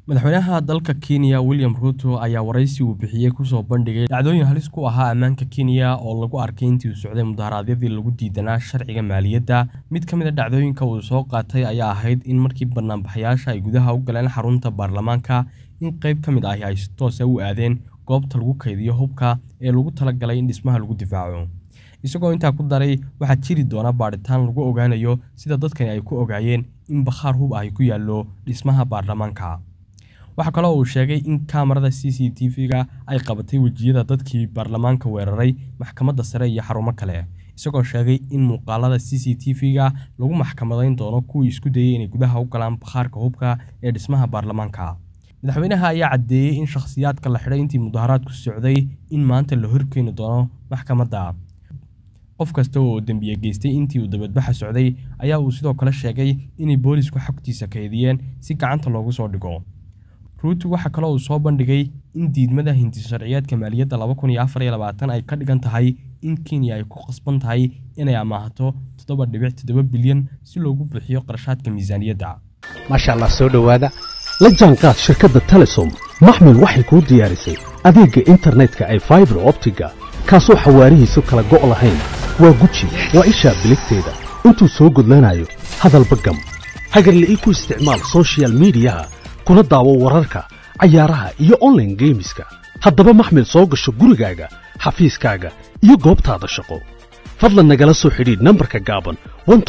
madaxweynaha dalka kenya william ruto ayaa waraysi uu bixiyey kusoo bandhigay dhacdooyin halis ku ahaa ammaanka kenya oo lagu arkay intii uu socday mudaharaadyadii lagu diidanaa sharciga maaliyadda mid ka mid a dhacdooyinka uu soo qaatay ayaa ahayd in markii banaanbaxayaasha ay gudaha u galeen xarunta baarlamaanka in qayb ka mid ahi ay si toosa u aadeen goobta lagu kaydiyo hubka ee lagu talagalay in dhismaha lagu difaaco isagoo intaa ku daray waxaa jiri doona baadhitaan lagu ogaanayo sida dadkani ay ku ogaayeen in bakhaar hub ahi ku yaallo dhismaha baarlamaanka waxaa kaloo uu sheegay in kaamarada c c t v-ga ay qabatay wejiyada dadkii baarlamaanka weeraray maxkamadda sare iyo xarumo kale isagoo sheegay in muuqaalada c c t v-ga lagu maxkamadayn doono kuwii isku dayey inay gudaha u galaan bakhaarka hubka ee dhismaha baarlamaanka madaxweynaha ayaa caddeeyey in shakhsiyaadka la xidhay intii mudaharaadku socday in maanta la horkeeni doono maxkamadda qof kasta oo dembiye geystay intii uu dabadbaxa socday ayaa uu sidoo kale sheegay inay boolisku xogtiisa kaydiyeen si gacanta loogu soo dhigo ruutu waxaa kaloo uu soo bandhigay in diidmada hindisharciyeedka maaliyadda laba kun iyo afar iyo labaatan ay ka dhigan tahay in kenya ay ku qasban tahay inay amaahato toddoba dhibic toddoba bilyan si loogu bixiyo qarashaadka miisaaniyadda maasha allah soo dhowaada la jaanqaad shirkadda telesom maxmil waxay kuu diyaarisay adeegga internetka ay faibar optiga kaasoo xawaarihiisu kala go' lahayn waa guji waa ishaa biligteeda intuu soo gudlanayo hadalba gam hagarle ii ku isticmaal sochial midiyaha kuna daawo wararka cayaaraha iyo onlaine geemiska haddaba maxmil soo gasho gurigaaga xafiiskaaga iyo goobtaada shaqo fadlan nagala soo xidhiidh nambarka gaaban